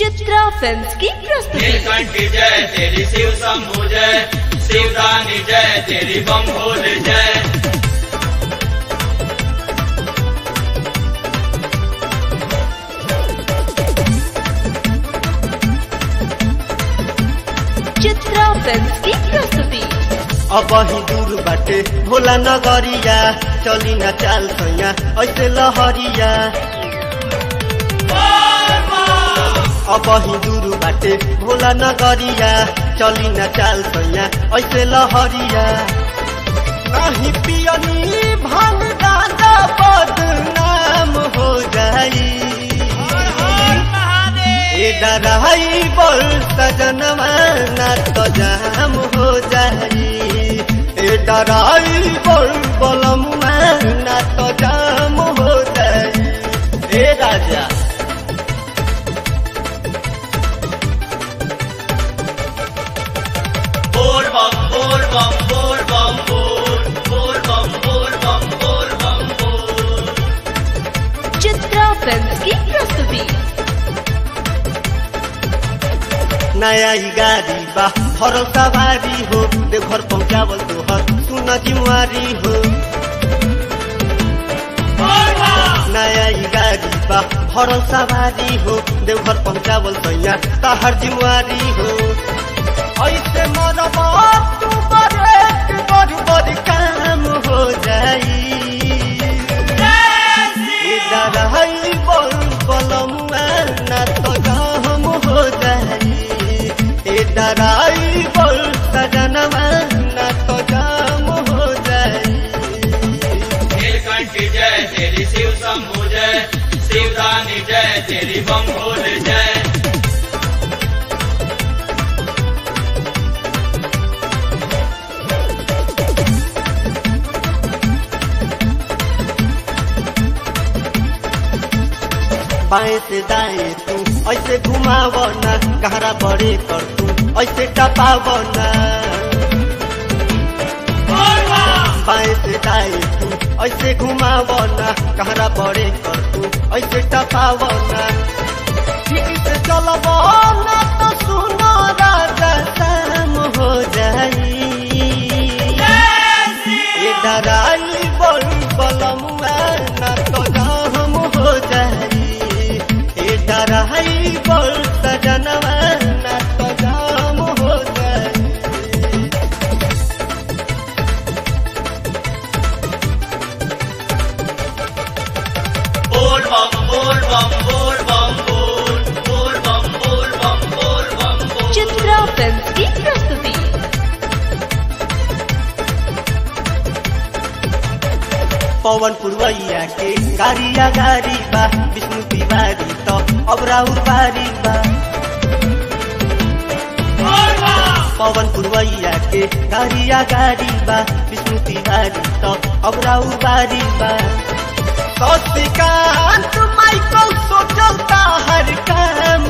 Chitra films की प्रस्तुति नीलकंठ जय तेरी शिव शंभु जय शिवदानी जय तेरी बम भोल जय चित्रा फिल्म्स की प्रस्तुति अब ही दूर बाटे भोला नगरिया चली न चाल सैया ऐसे लहरिया अब ही दूर बाटे भोला नगरिया चली न चाल सैया ऐसे लहरिया नहीं पियनी भांग दादा बदनाम हो जाई ए डराई बोल सजनवा ना तो जाम हो जाई ए डराई बोल बोलमुआ ना तो जाम हो जाई ए राजा बोल बम बोल बम बोल बम बोल बोल बम बोल बम बोल बम बोल चित्रा फिल्म्स की प्रस्तुति नया ही गाड़ी बा हर सवारी हो देवघर पहुँचावल तोहर सुन जिम्मेवारी हो नया ही गाड़ी बा हर सवारी हो देवघर पहुँचावल तैया तहर जिम्मेवारी हो ऐसे मरबा तू बड़े बड़ बड़ काम हो जाई डराई बोल बोलमुआ ना तो हम हो जाई ए डराई बोल सजनवा ना तो जाम हो जाई नीलकंठ जय तेरी शिव शंभु जय शिवदानी जय तेरी बम भोल जय बाएं से दाएं तू ऐसे घुमाव ना गहरा बड़े कर तू ऐसे टपाव ना बाएं से दाएं तू ऐसे घुमाव ना गहरा बड़े कर तू ऐसे टपाव ना ठीक से चलब ना तो सुनो राजा शाम हो जाई ए डराई बोल बलमुआ ना तो हम हो जाई ए डराई बोल सजनवा ना तो जाम हो जाई बोल बम बोल बम बोल बम बोल बोल बम बोल बम बोल बम बोल चित्रा फिल्म्स की प्रस्तुति पवन पुरवैया के गाड़िया गाड़ी बा विष्णु तिवारी तो अब राउर बारी बा पवन पुरवैया के गाड़िया गाड़ी बा विष्णु तिवारी तो अब राउर बारी बा शशिकांत माइकल सोचलता हर काम